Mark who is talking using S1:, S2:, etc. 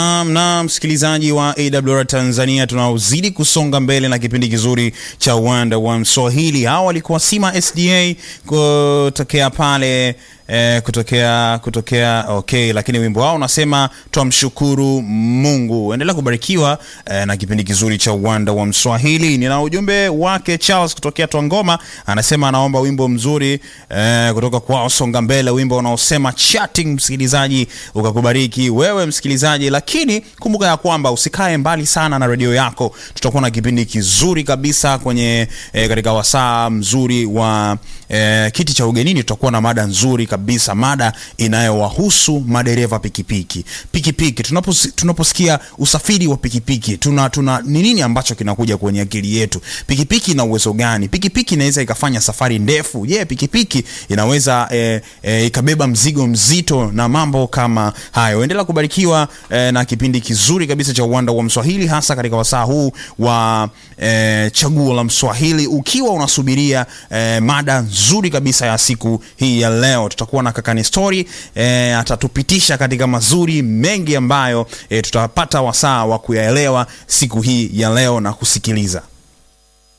S1: Naam, na msikilizaji wa AWR Tanzania, tunaozidi kusonga mbele na kipindi kizuri cha uwanda wa Mswahili. Hawa walikuwa Sima SDA kutokea pale eh, kutokea kutokea okay, lakini wimbo wao unasema twamshukuru Mungu. Endelea kubarikiwa eh, na kipindi kizuri cha uwanda wa Mswahili. Nina ujumbe wake Charles kutokea Twangoma, anasema anaomba wimbo mzuri eh, kutoka kwao Songa Mbele, wimbo unaosema chatting. Msikilizaji ukakubariki wewe msikilizaji, lakini kumbuka ya kwamba usikae mbali sana na redio yako. Tutakuwa na kipindi kizuri kabisa kwenye eh, katika wasaa mzuri wa eh, kiti cha ugenini. Tutakuwa na mada nzuri kabisa, mada inayowahusu madereva pikipiki. Pikipiki tunapos, tunaposikia usafiri wa pikipiki tuna tuna ni nini ambacho kinakuja kwenye akili yetu? Pikipiki ina uwezo gani? Pikipiki inaweza ikafanya safari ndefu. Je, yeah, pikipiki inaweza eh, eh, ikabeba mzigo mzito na mambo kama hayo. Endelea kubarikiwa eh, na kipindi kizuri kabisa cha uwanda wa Mswahili, hasa katika wasaa huu wa eh, chaguo la Mswahili, ukiwa unasubiria eh, mada nzuri kabisa ya siku hii ya leo. Tutakuwa na Kakani Story eh, atatupitisha katika mazuri mengi ambayo eh, tutapata wasaa wa kuyaelewa siku hii ya leo na kusikiliza